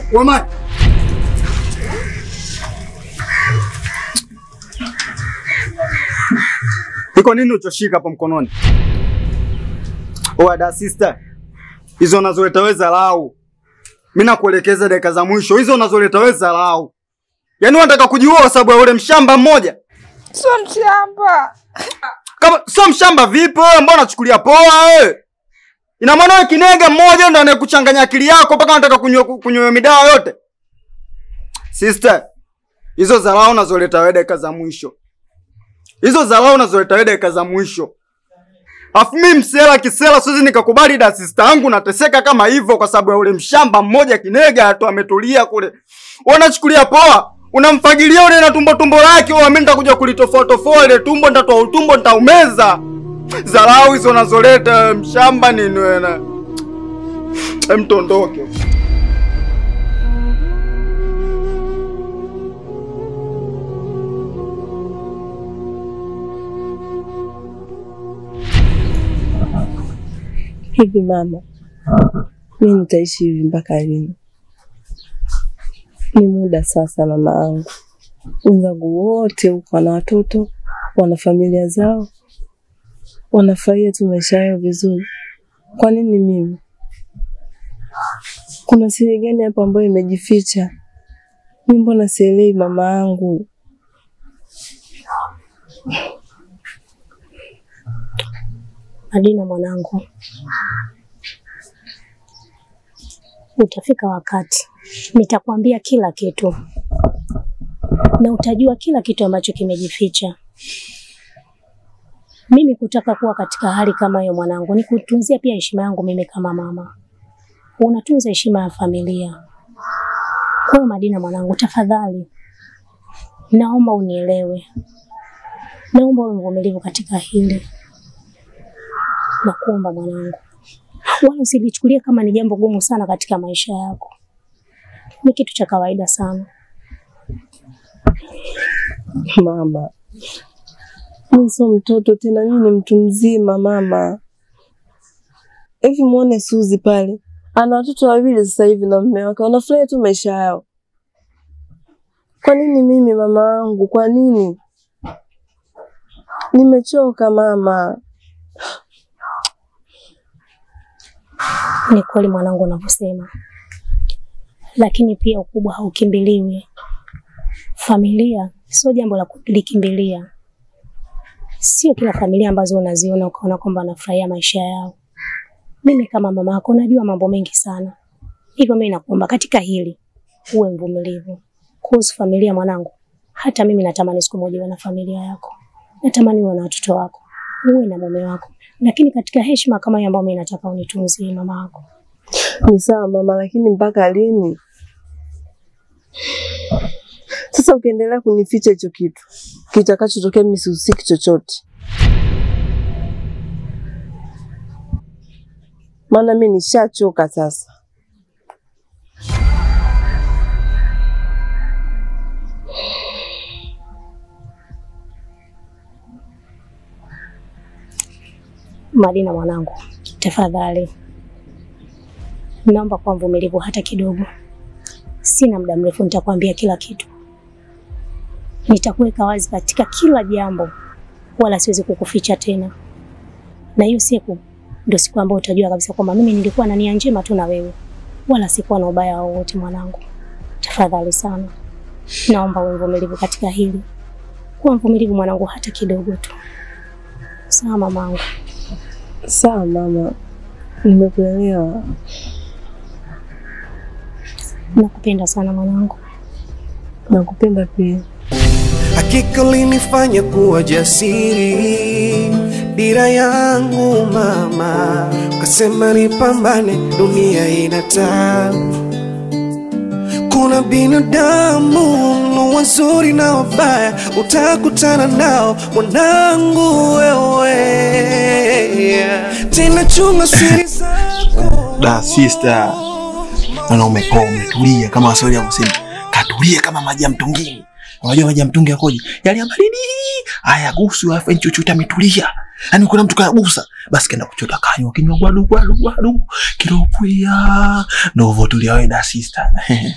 Wamani. Iko nini uchoshika hapo mkononi? Oada sister. Hizo unazoleta wewe dharau. Mimi nakuelekeza dakika za mwisho. Hizo unazoleta wewe dharau. Yaani unataka kujiua kwa sababu ya ule mshamba mmoja? Sio mshamba. Kama sio mshamba vipi wewe mbona unachukulia poa wewe? Ina maana wewe kinega mmoja ndo anayekuchanganya akili yako mpaka unataka kunywa kunywa midawa yote? Sister, hizo dharau unazoleta wewe dakika za mwisho. Hizo dharau unazoleta wewe dakika za mwisho. Afu mimi msela kisela siwezi nikakubali da sister yangu nateseka kama hivyo kwa sababu ya ule mshamba mmoja kinega tu ametulia kule. Unachukulia poa? Unamfagilia ule na tumbo tumbo lake, wewe mimi nitakuja kulitofoa tofoa ile tumbo nitatoa utumbo nitaumeza. Dharau hizo unazoleta wewe, mshamba nini wewe na. Hem tondoke. Hivi mama, mi nitaishi hivi mpaka lini? Ni muda sasa, mama yangu. Wenzangu wote huko wana watoto, wana familia zao, wanafurahia tu maisha yao vizuri. Kwa nini mimi? Kuna siri gani hapo ambayo imejificha? Mi mbona sielewi mama yangu? Madina mwanangu, utafika wakati nitakwambia kila kitu na utajua kila kitu ambacho kimejificha. Mimi kutaka kuwa katika hali kama hiyo mwanangu, ni kutunzia pia heshima yangu mimi kama mama. Unatunza heshima ya familia. Kwa hiyo Madina mwanangu, tafadhali naomba unielewe, naomba uwe mvumilivu katika hili nakuomba mwanangu, wala usilichukulia kama ni jambo gumu sana katika maisha yako. Ni kitu cha kawaida sana. Mama, mi sio mtoto tena, mi ni mtu mzima mama. Hivi muone Suzi pale, ana watoto wawili sasa hivi na mume wake, wanafurahia tu maisha yao. Kwa nini mimi mama wangu? Kwa nini? Nimechoka mama. Ni kweli mwanangu unavyosema, lakini pia ukubwa haukimbiliwi. Familia sio jambo la kulikimbilia. Sio kila familia ambazo unaziona ukaona kwamba wanafurahia maisha yao. Mimi kama mama yako najua mambo mengi sana, hivyo mimi nakuomba katika hili uwe mvumilivu kuhusu familia mwanangu. Hata mimi natamani siku moja uwe na familia yako, natamani uwe na watoto wako, uwe na mume wako, lakini katika heshima kama hiyo ambayo mimi nataka unitunzie mama yako. Ni sawa mama, lakini mpaka lini? Sasa ukiendelea kunificha hicho kitu, kitakachotokea mimi sihusiki chochote, maana mimi nishachoka sasa. Madina mwanangu, tafadhali naomba kuwa mvumilivu hata kidogo. Sina muda mrefu, nitakwambia kila kitu, nitakuweka wazi katika kila jambo, wala siwezi kukuficha tena. Na hiyo siku ndio siku ambayo utajua kabisa kwamba mimi nilikuwa na nia njema tu na wewe, wala sikuwa na ubaya wowote. Mwanangu, tafadhali sana, naomba uwe mvumilivu katika hili. Kuwa mvumilivu mwanangu, hata kidogo tu. Sawa mamangu? Sawa mama, nimekuelewa. Nakupenda sana mwanangu. Nakupenda pia. Hakika ulinifanya kuwa jasiri, dira yangu mama, ukasema nipambane, dunia ina tabu. Kuna binadamu mno wazuri na wabaya, utakutana nao mwanangu wewe, tena chunga siri zako. Da sister, naona umepoa, umetulia kama waswahili ya kusema katulia kama maji ya mtungini. Unajua maji ya mtungi yakoje? Yale ya baridi. Haya gusu afa nchuchuta ametulia. Yaani kuna mtu kayabusa, basi kaenda kuchota kanywa kinywa gwadu gwadu gwadu kiropuya. Ndio hivyo tuliwaenda sister.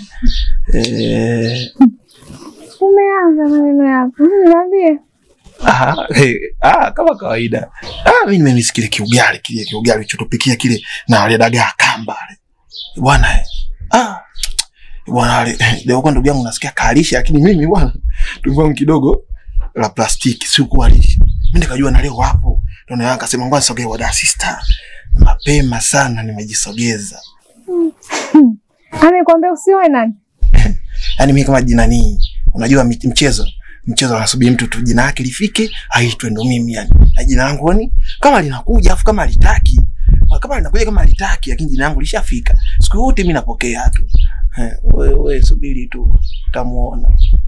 eh, Umeanza maneno yako. Niambie. ah, eh, ah, kama kawaida. Ah, mimi nimemisi kile kiugali kile kiugali ulichotupikia kile na wale dagaa kamba wale. Bwana eh. Ah. Bwana wale leo kwa ndugu yangu nasikia kalisha lakini mimi bwana tumbo langu kidogo la plastiki si kualisha. Mimi nikajua na leo wapo. Ndio na akasema ngoja nisogee wada sister. Mapema sana nimejisogeza. Amekwambia usiwe nani? Yaani mimi kama jina ni unajua mi- mchezo mchezo anasubiri mtu tu jina lake lifike aitwe ndo mimi yani. Na jina langu ni kama linakuja afu kama litaki kama linakuja kama litaki lakini jina langu lishafika. Siku yote mimi napokea tu. Eh, wewe wewe subiri tu utamuona.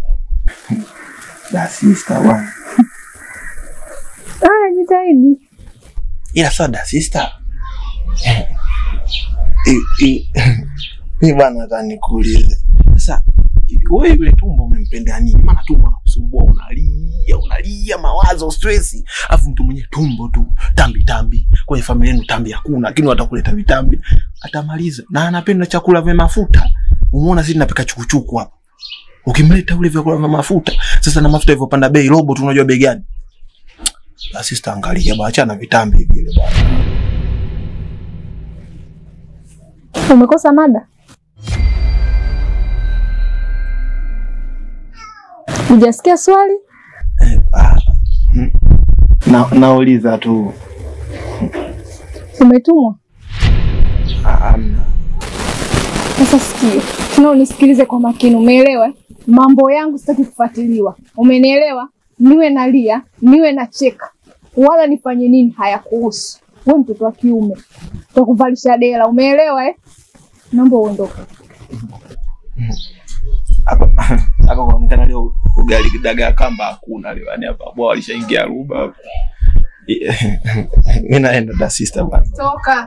Da sister bwana. Haya, jitahidi. Ila sasa da sister. Eh. Eh, eh. Mimi bwana nataka nikuulize. Sasa wewe yule tumbo umempendea nini? Maana tumbo anakusumbua, unalia, unalia mawazo, stress. Alafu mtu mwenye tumbo tu, tambi tambi. Kwenye familia yenu tambi hakuna, lakini watakuleta vitambi. Atamaliza. Na anapenda chakula vya mafuta. Umeona sisi tunapika chukuchuku hapa. Ukimleta ule vyakula vya mafuta, sasa na mafuta hivyo panda bei robo tu unajua bei gani? Basi sitaangalia, baacha na vitambi vile bwana. Umekosa mada. Hujasikia swali? Eh, ah, mm. Na, nauliza tu. Umetumwa? Ah, amna. Sasa sikia, tuna unisikilize kwa makini, umeelewa? eh? Mambo yangu sitaki kufuatiliwa, umenielewa? Niwe nalia, niwe nacheka, wala nifanye nini hayakuhusu. Wewe mtoto wa kiume, takuvalisha dela, umeelewa eh? Naomba uondoke. hapa hapa kuonekana leo ugali dagaa kamba hakuna leo, yani hapa bwa walishaingia ruba hapa. Mimi naenda da sister bana. Toka.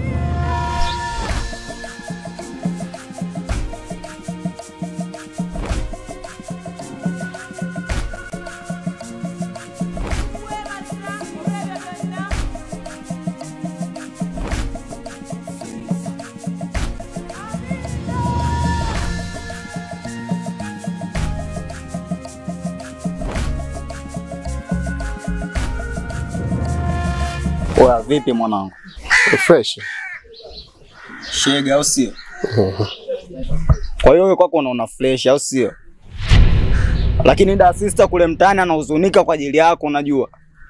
Oya, vipi mwanangu? Fresh. Shega au sio? Kwa hiyo wewe kwako unaona fresh au sio? Lakini da sister kule mtaani anahuzunika kwa ajili yako unajua.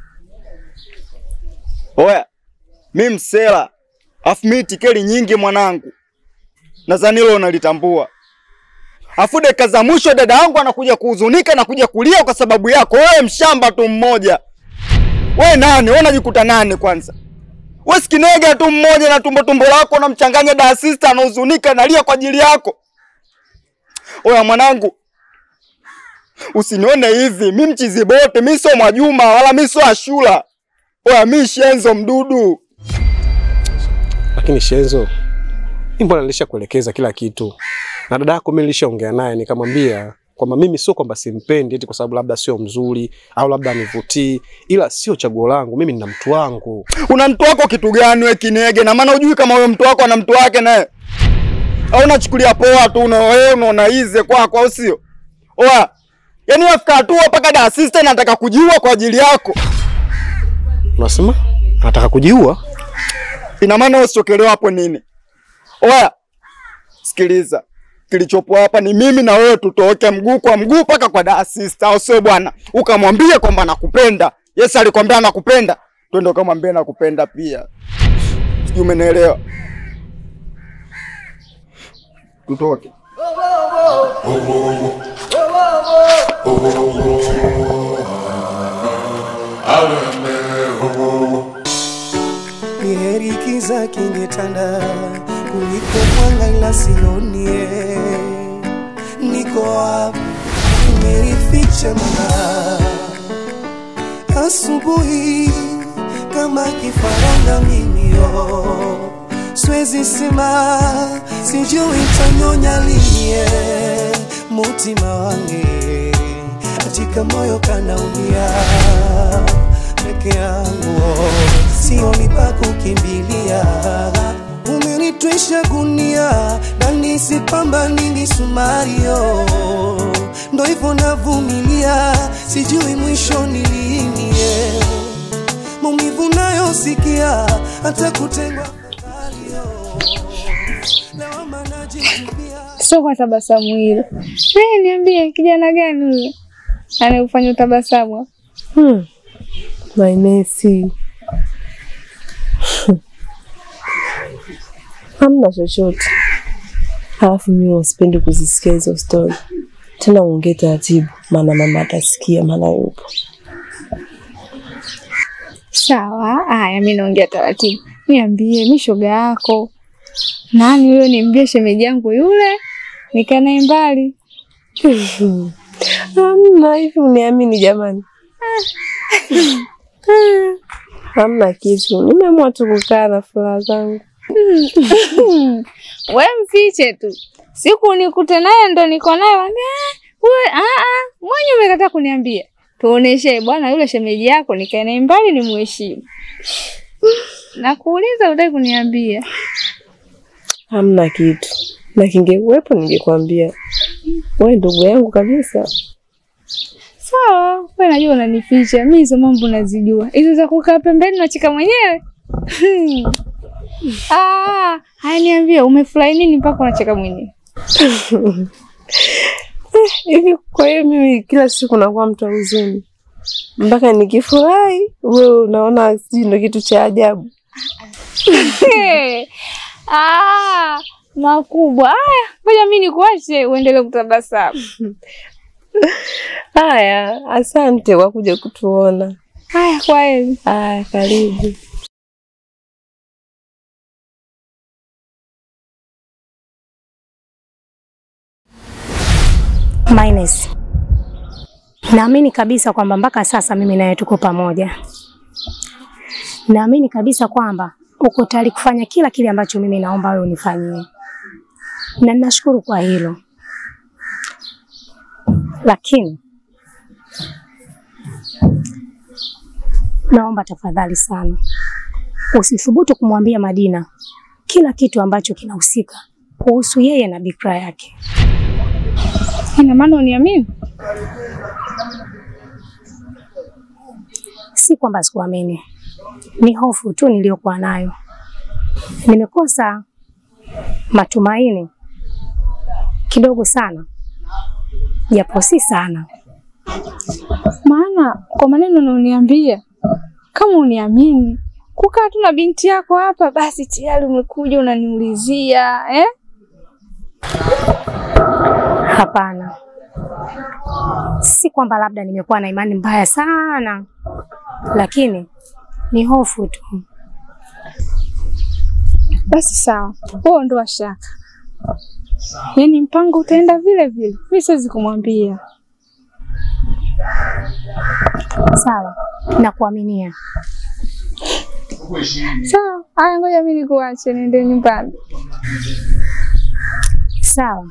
Oya, mi msela. Afu mi tikeli nyingi mwanangu. Nadhani hilo unalitambua. Afu dakika za mwisho dada yangu anakuja kuhuzunika na kuja kulia kwa sababu yako. Wewe mshamba tu mmoja. Wewe nani? Wewe unajikuta nani kwanza? Wewe sikinega tu mmoja na tumbo tumbo lako unamchanganya da sister anahuzunika analia kwa ajili yako. Oya mwanangu. Usinione hivi, mi mchizi bote, mi sio Mwajuma wala mi sio Ashura. Oya mi Shenzo mdudu. Lakini Shenzo, mimi mbona nilishakuelekeza kila kitu, na dada yako mimi nilishaongea naye nikamwambia kwamba mimi sio kwamba simpendi eti kwa sababu labda sio mzuri au labda anivutii, ila sio chaguo langu. Mimi nina mtu wangu. Una mtu wako kitu gani we kinege? Na maana hujui kama huyo mtu wako ana mtu wake naye. Au unachukulia poa tu una wewe unaona ize kwako au sio? Oya. Yaani wafika hatua mpaka da sister anataka kujiua kwa ajili yako. Unasema anataka kujiua? Ina maana usichokelewa hapo nini? Oya, sikiliza, kilichopo hapa ni mimi na wewe tutoke mguu kwa mguu mpaka kwa da sister, au sio bwana? Ukamwambie kwamba nakupenda. Yes, alikwambia nakupenda, twende ukamwambie nakupenda pia. Sijui umenielewa? Tutoke. Ni heri kiza kingetanda kuliko mwanga, ila sionie. Niko wapi? Nimelificha mana asubuhi kama kifaranga mimio, siwezi sema, sijui tanyonya linie mutima wange katika moyo kanaumia peke yangu sioni pa kukimbilia. Umenitwisha gunia ndani sipambani misumario, ndo hivyo navumilia, sijui mwisho ni lini. eh. Maumivu nayosikia hata kutengwa fadhalio, lawama najitupia Sio kwa tabasamu hilo. Eh, niambie kijana gani huyo anayefanya utabasamu? Hmm. Mainesi. Hamna chochote. Alafu mimi wasipendi kuzisikia hizo stori. Tena uongee taratibu, maana mama atasikia, maana yupo. Sawa, haya, mi naongea taratibu. Niambie, mi shoga yako nani huyo? Niambie shemeji yangu yule, nikaa naye mbali. Hamna hivi, uniamini jamani. Hamna kitu, nimeamua tu kukaa na furaha zangu. We mfiche tu, siku nikute naye ndo niko naye, wambia wewe, ah ah, mwenye umekataa kuniambia. Tuoneshe bwana, yule shemeji yako nikae naye mbali, ni muheshimu. Nakuuliza, utaki kuniambia? Hamna kitu, na kingekuwepo ningekwambia. Wewe ndugu yangu kabisa. Sawa, wewe najua unanificha. Mimi hizo mambo nazijua. Hizo za kukaa pembeni nacheka mwenyewe. Ah, haya niambie umefurahi nini mpaka unacheka mwenyewe? Hivi kwa hiyo mimi kila siku nakuwa mtu wa huzuni mpaka nikifurahi, wewe unaona sijui ndo kitu cha ajabu. Ah, makubwa. Haya, ngoja mimi nikuache uendelee kutabasamu. Haya, asante kwa kuja kutuona. Haya, kwa heri. Haya, karibu. Minus. Naamini kabisa kwamba mpaka sasa mimi naye tuko pamoja. Naamini kabisa kwamba uko tayari kufanya kila kile ambacho mimi naomba wewe unifanyie, na ninashukuru kwa hilo, lakini naomba tafadhali sana usithubutu kumwambia Madina kila kitu ambacho kinahusika kuhusu yeye na bikra yake. Ina maana uniamini? Si kwamba sikuamini, ni hofu tu niliyokuwa nayo. Nimekosa matumaini kidogo sana, japo si sana. Maana kwa maneno unaoniambia, kama uniamini kukaa tu na binti yako hapa, basi tayari umekuja unaniulizia eh? Hapana, si kwamba labda nimekuwa na imani mbaya sana, lakini ni hofu tu. Basi sawa, wewe ondoa shaka, yaani mpango utaenda vile vile. Mimi siwezi kumwambia. Sawa, nakuaminia. Sawa, haya, ngoja mimi nikuache niende nyumbani. Sawa.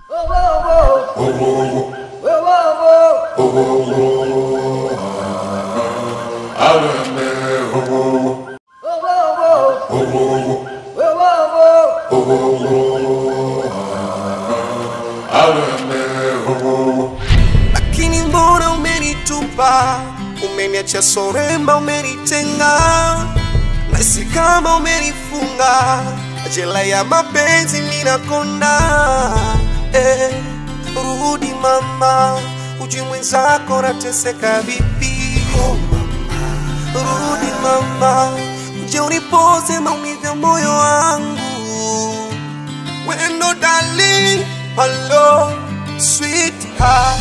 lakini mbona umenitupa, umeniacha soremba, umenitenga, nasi kama umenifunga jela ya mapenzi, ninakonda eh, rudi mama, ujui mwenzako nateseka vipi? Oh, mama, rudi mama, uje unipoze maumivu ya moyo wangu wendo darling, hello sweetheart,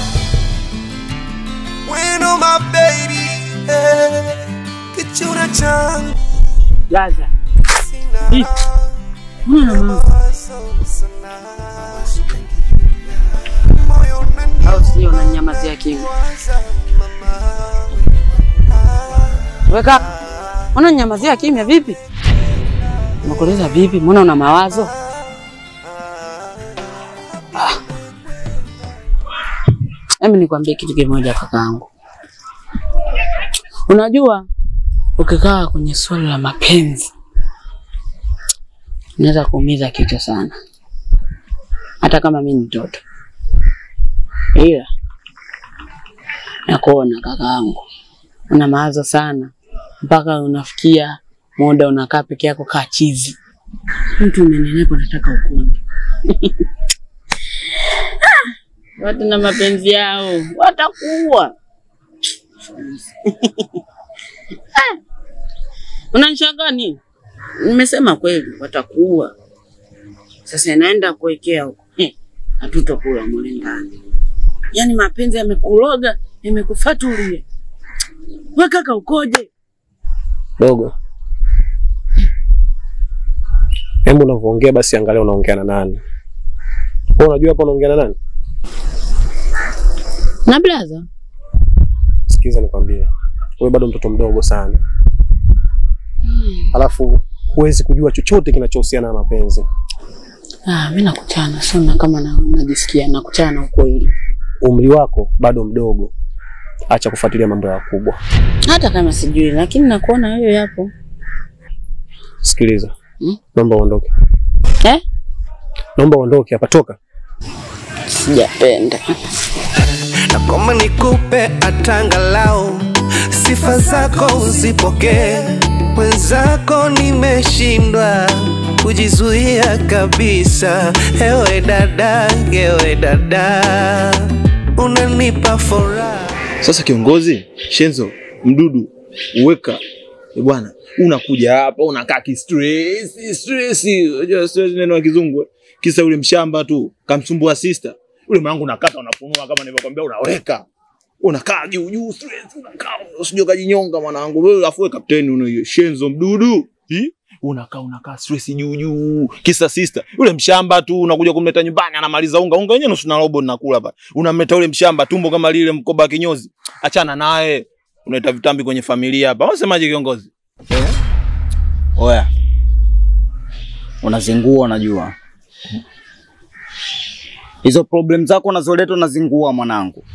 wendo my baby, eh, kichura changu Gaza. sina Hii. Mbona na mama? mawazo sana. Moyo unani- Au sio na nyamazia kimya. waza mama. Wewe kaka, mbona nyamazia kimya vipi? Nakuuliza vipi? Mbona una mawazo? Ah. Hebu nikwambie kitu kimoja kakaangu. Unajua ukikaa kwenye swala la mapenzi unaweza kuumiza kichwa sana, hata kama mi ni mtoto, ila nakuona kakaangu, una mawazo sana mpaka unafikia muda unakaa peke yako kaa chizi. Mtu umenenepa, nataka ukonde. Watu na mapenzi yao watakuua. Ah, Unanishangaa nini? Nimesema kweli, watakuua. Sasa inaenda kuwekea huko, Eh, hatutokula mule ndani. Yaani mapenzi yamekuloga, yamekufatulia. We kaka, ukoje? Dogo, hebu unavyoongea basi angalia unaongea na nani. Wewe unajua hapa unaongea na nani? Na blaza, Sikiza nikwambie, wewe bado mtoto mdogo sana, alafu huwezi kujua chochote kinachohusiana na mapenzi. ah, mi nakuchana sana kama na, najisikia nakuchana ukweli, Umri wako bado mdogo, acha kufuatilia mambo ya wakubwa. hata kama sijui, lakini nakuona wewe yapo Sikiliza, Hmm? naomba uondoke, eh? naomba uondoke hapa, toka. Sijapenda. na kama nikupe atangalau sifa zako uzipokee. Mwenzako nimeshindwa kujizuia kabisa. Ewe dada, ewe dada, unanipa furaha. Sasa kiongozi Shenzo mdudu uweka e bwana, unakuja hapa unakaa ki stress stress, unajua stress neno la kizungu eh? kisa yule mshamba tu kamsumbua sister yule mwanangu, unakata unafunua, kama nilivyokuambia, unaweka unakaa juu juu stress, unakaa usije ukajinyonga mwanangu wewe, afu wewe kapteni una Shenzo mdudu Hi? unakaa unakaa stress juu juu, kisa sister yule mshamba tu, unakuja kumleta nyumbani, anamaliza unga unga wenyewe nusu na robo nakula pale, unamleta yule mshamba tumbo kama lile mkoba wa kinyozi, achana naye, unaleta vitambi kwenye familia hapa. Unasemaje kiongozi? Oya, unazingua, unajua hizo problem zako unazoleta, unazingua mwanangu.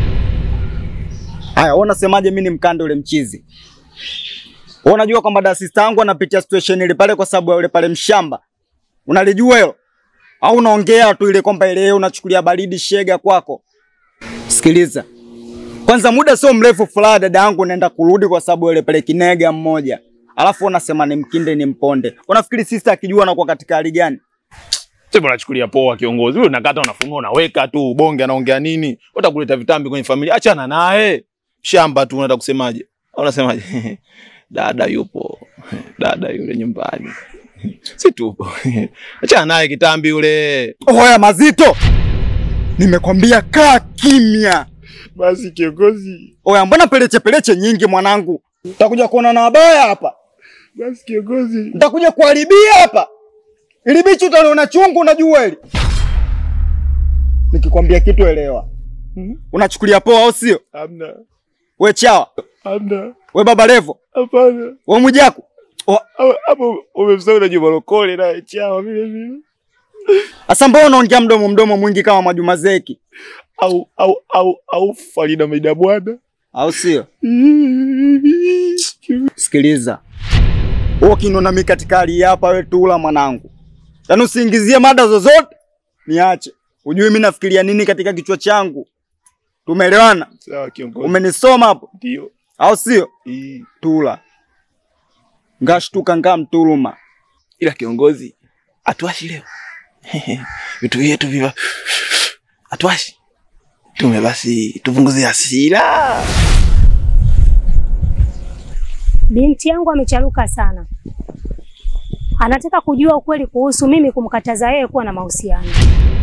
Haya, wewe unasemaje? Mimi ni mkande ule mchizi. Wewe unajua kwamba da sister yangu anapitia situation ile pale kwa sababu ya yule pale mshamba, unalijua hilo au unaongea tu ile kwamba ile yeye unachukulia baridi shega kwako? Sikiliza kwanza, muda sio mrefu fulani dada yangu naenda kurudi kwa sababu ya yule pale kinega mmoja alafu unasema ni mkinde ni mponde. Unafikiri sister akijua anakuwa katika hali gani? Sasa unachukulia poa kiongozi. Wewe unakata unafunua unaweka tu bonge anaongea nini? Utakuleta vitambi kwenye familia. Achana naye. Shamba tu unataka kusemaje? Au unasemaje? Dada yupo. Dada yule nyumbani. Si tupo. Achana naye kitambi yule. Oya mazito, nimekwambia kaa kimya. Basi kiongozi. Oya, mbona peleche peleche nyingi mwanangu? Nitakuja kuona na wabaya hapa, Basi kiongozi. nitakuja kuharibia hapa. Ili bichi utaliona chungu, unajua hili. Nikikwambia kitu elewa. Unachukulia poa au sio? Hamna. We chawa, Hamna. we baba levo, Hapana. we mwijaku. O, Hapo umemsahau na Juma Lokole na chawa vile vile. Asa mbona unaongea mdomo mdomo mwingi kama Mwajuma Zeki, Au au au au Farida Maida bwana. au sio? Sikiliza, wewe ukinona mimi katika hali hii hapa, wewe tula mwanangu, yaani usiingizie mada zozote, niache. Ujui mimi nafikiria nini katika kichwa changu. Tumeelewana? Sawa kiongozi. Umenisoma hapo, Ndio. au sio? Ii. Tula ngashtuka ngaa mtuluma. ila kiongozi atuashi leo vitu vyetu viva atuashi tume basi tupunguze hasira Binti yangu amecharuka sana, anataka kujua ukweli kuhusu mimi kumkataza yeye kuwa na mahusiano.